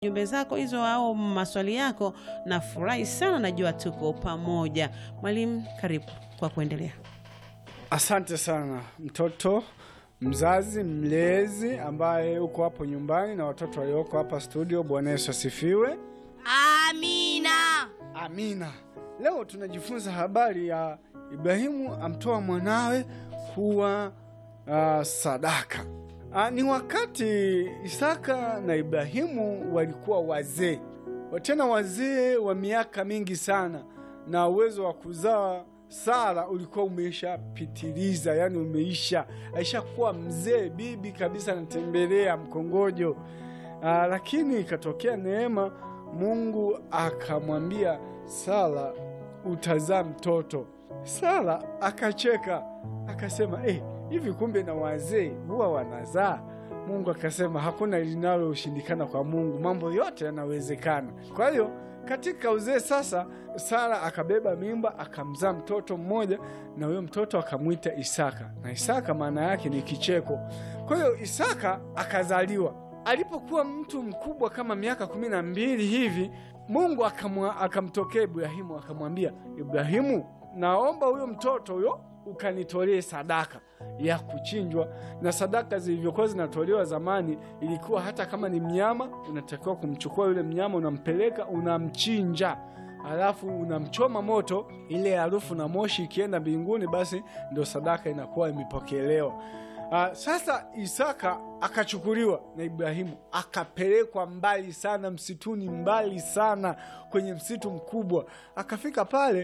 jumbe zako hizo au maswali yako. Nafurahi sana, najua tuko pamoja. Mwalimu, karibu kwa kuendelea. Asante sana mtoto mzazi mlezi ambaye uko hapo nyumbani na watoto walioko hapa studio. Bwana Yesu asifiwe. Amina. Amina. Leo tunajifunza habari ya Ibrahimu amtoa mwanawe kuwa uh, sadaka. Uh, ni wakati Isaka na Ibrahimu walikuwa wazee, tena wazee wa miaka mingi sana, na uwezo wa kuzaa Sara ulikuwa umeishapitiliza, yani umeisha, aishakuwa mzee, bibi kabisa, anatembelea mkongojo. Aa, lakini ikatokea neema, Mungu akamwambia Sara, utazaa mtoto. Sara akacheka akasema, eh, hivi kumbe na wazee huwa wanazaa? Mungu akasema hakuna linaloshindikana kwa Mungu, mambo yote yanawezekana. Kwa hiyo katika uzee sasa, Sara akabeba mimba akamzaa mtoto mmoja, na huyo mtoto akamwita Isaka, na Isaka maana yake ni kicheko. Kwa hiyo Isaka akazaliwa. Alipokuwa mtu mkubwa kama miaka kumi na mbili hivi, Mungu akamtokea Ibrahimu akamwambia, Ibrahimu, naomba huyo mtoto huyo ukanitolee sadaka ya kuchinjwa. Na sadaka zilivyokuwa zinatolewa zamani, ilikuwa hata kama ni mnyama, unatakiwa kumchukua yule mnyama, unampeleka, unamchinja, alafu unamchoma moto, ile harufu na moshi ikienda mbinguni, basi ndio sadaka inakuwa imepokelewa. Uh, sasa Isaka akachukuliwa na Ibrahimu akapelekwa mbali sana msituni, mbali sana kwenye msitu mkubwa. Akafika pale,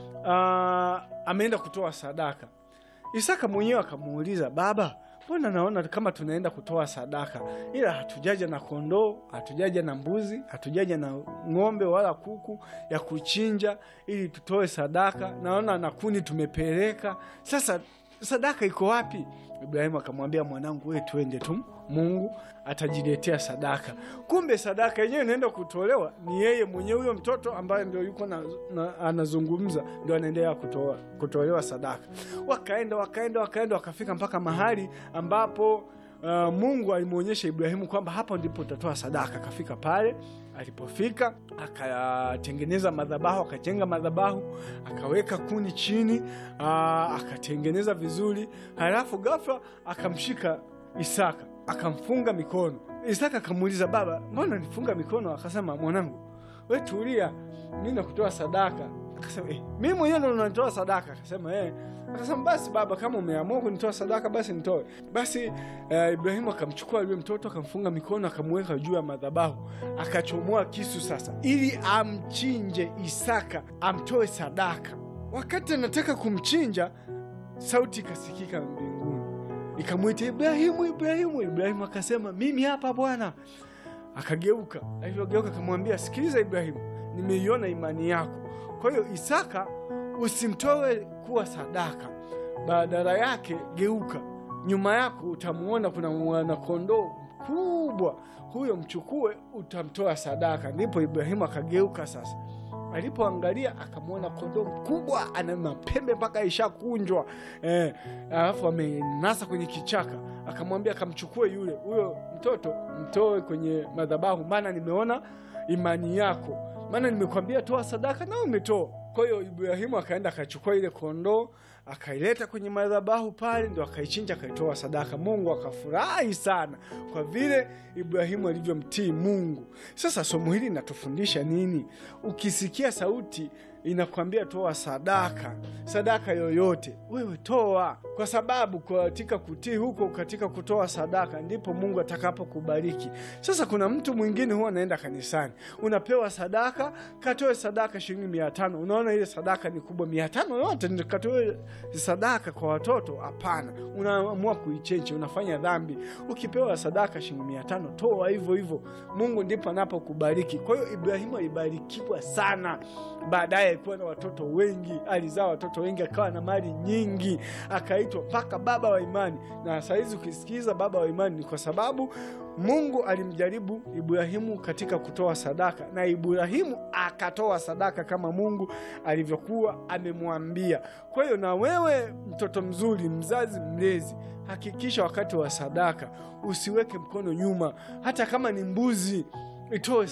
uh, ameenda kutoa sadaka. Isaka mwenyewe akamuuliza, baba, mbona naona kama tunaenda kutoa sadaka, ila hatujaja na kondoo, hatujaja na mbuzi, hatujaja na ng'ombe wala kuku ya kuchinja ili tutoe sadaka. Naona na kuni tumepeleka, sasa sadaka iko wapi? Ibrahimu akamwambia, mwanangu, we twende tu, Mungu atajiletea sadaka. Kumbe sadaka yenyewe inaenda kutolewa ni yeye mwenyewe, huyo mtoto ambaye ndio yuko na, na, anazungumza ndio anaendelea kutoa, kutolewa sadaka. Wakaenda wakaenda wakaenda wakafika mpaka mahali ambapo Uh, Mungu alimwonyesha Ibrahimu kwamba hapo ndipo utatoa sadaka. Akafika pale, alipofika akatengeneza madhabahu, akajenga madhabahu, akaweka kuni chini, uh, akatengeneza vizuri, halafu ghafla akamshika Isaka akamfunga mikono. Isaka akamuuliza, baba, mbona nifunga mikono? Akasema, mwanangu, we tulia, mi nakutoa sadaka. Akasema, eh, mi mwenyewe ndo natoa sadaka. Akasema, eh. Akasema basi baba, kama umeamua kunitoa sadaka basi nitoe. Basi uh, Ibrahimu akamchukua yule mtoto akamfunga mikono akamweka juu ya madhabahu, akachomoa kisu sasa, ili amchinje Isaka, amtoe sadaka. Wakati anataka kumchinja, sauti ikasikika mbinguni ikamwita Ibrahimu, Ibrahimu. Ibrahimu akasema mimi hapa Bwana. Akageuka, alivyogeuka akamwambia, sikiliza Ibrahimu, nimeiona imani yako. Kwa hiyo Isaka usimtoe kuwa sadaka, badala yake geuka, nyuma yako utamwona kuna mwanakondoo mkubwa, huyo mchukue, utamtoa sadaka. Ndipo Ibrahimu akageuka sasa alipoangalia akamwona kondoo mkubwa ana mapembe mpaka ishakunjwa, eh, alafu amenasa kwenye kichaka. Akamwambia akamchukue yule huyo mtoto mtoe kwenye madhabahu, maana nimeona imani yako, maana nimekwambia toa sadaka na umetoa. Kwa hiyo Ibrahimu akaenda akachukua ile kondoo akaileta kwenye madhabahu pale, ndo akaichinja akaitoa sadaka. Mungu akafurahi sana kwa vile Ibrahimu alivyomtii Mungu. Sasa somo hili linatufundisha nini? Ukisikia sauti inakwambia toa sadaka, sadaka yoyote, wewe toa, kwa sababu katika kutii huko, katika kutoa sadaka ndipo Mungu atakapokubariki. Sasa kuna mtu mwingine huwa anaenda kanisani, unapewa sadaka, katoe sadaka shilingi mia tano. Unaona ile sadaka ni kubwa, mia tano yote katoe sadaka kwa watoto? Hapana, unaamua kuichenche, unafanya dhambi. Ukipewa sadaka shilingi mia tano, toa hivyo hivyo, Mungu ndipo anapokubariki. Kwa hiyo Ibrahimu alibarikiwa sana, baadaye alikuwa na watoto wengi, alizaa watoto wengi, akawa na mali nyingi, akaitwa mpaka baba wa imani. Na sahizi ukisikiza baba wa imani ni kwa sababu Mungu alimjaribu Ibrahimu katika kutoa sadaka, na Ibrahimu akatoa sadaka kama Mungu alivyokuwa amemwambia. Kwa hiyo na wewe mtoto mzuri, mzazi mlezi, hakikisha wakati wa sadaka usiweke mkono nyuma, hata kama ni mbuzi itoe